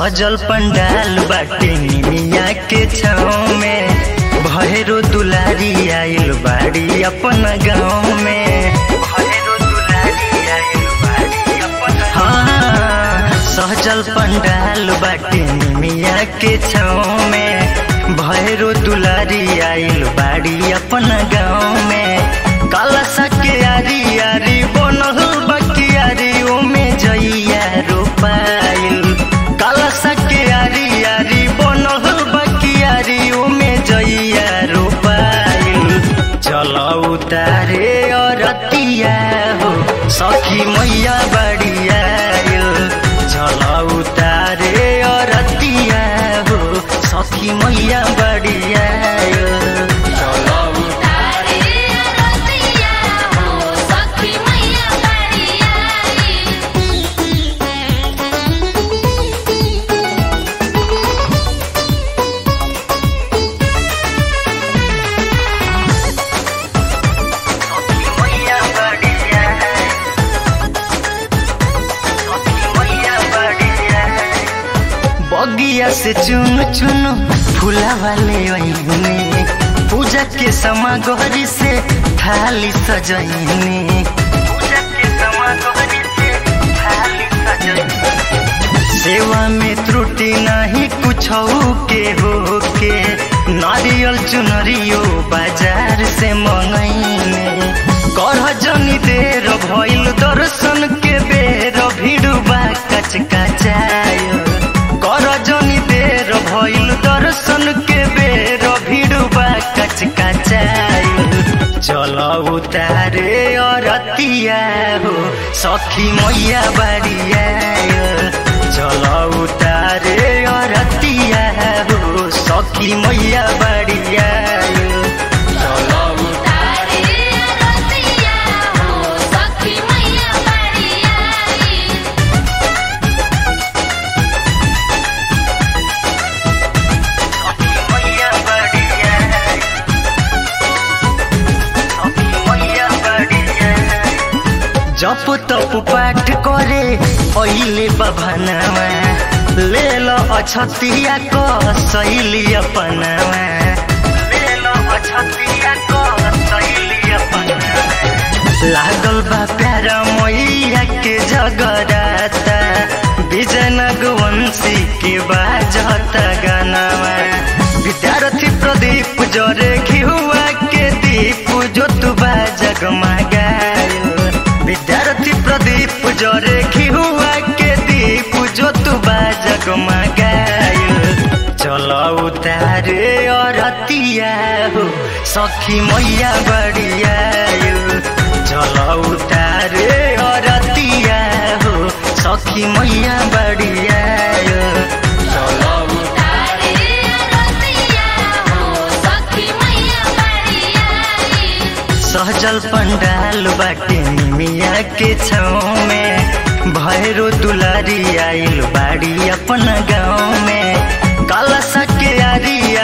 सहजल पंडाल बाटे निमिया के छाँव में भैरो दुलारी आइल बाड़ी अपन गाँव में भैरो दुलारी आइल बाड़ी अपन हाँ सहजल पंडाल बाटे निमिया के छाँव में भैरो दुलारी आइल बाड़ी अपन गाँव में काला सके आरी आरी बनल बकियारी ओमे जइया रोपाइल काला सके आरी आरी बनल बकियारी ओमे जइया रोपाइल चल उतारे अरतिया हो सखी मैया बड़िया चल उतारे अरतिया हो सखी मैया बड़िया तारे रतिया हो सखी मैया बड़िया मैया बड़िया मैया बड़िया बगिया से चुन चुन फूला वाले ओइने पूजा के समागरी से थाली सजैने पूजा के समागरी से थाली सजैने सेवा में त्रुटि नहीं कुछ के हो के नारियल चुनरियो बाजार से मंगैने करह जनी देर भइल दर्शन के बेर भिड़ुबा कच कचाय कर जनी देर भइल दर्शन के बेर भिड़ुबा कच कचाय चल उतारे अरतिया हो सखी मैया बड़िया चल उतारे अरतिया हो सखी मैया बड़िया तारे रतिया हो सखी मैया बड़िया मैया बड़िया मैया बड़िया जप तप पाठ करे अहिले बभनवा ले लो अछतिया क शैली अपनवा ले लो अछतिया क शैली अपनवा लागल बा प्यारा मैया के जगराता विजयनगवंशी के बाजत गानावा विद्यार्थी प्रदीप जरे घिहुआ के दीप जो तू जगमगायो विद्यार्थी प्रदीप जरे घिहुआ के दीप जो तू जगमगायो चल उतारे अरतिया हो सखी मैया बड़िया चल उतारे अरतिया हो सखी मैया बड़िया तारे रतिया हो सखी मैया बड़िया सहजल पंडाल बाटे निमिया के छाँव में भैरो दुलारी आइल बाड़ी अपन गाँव में काला सके आरी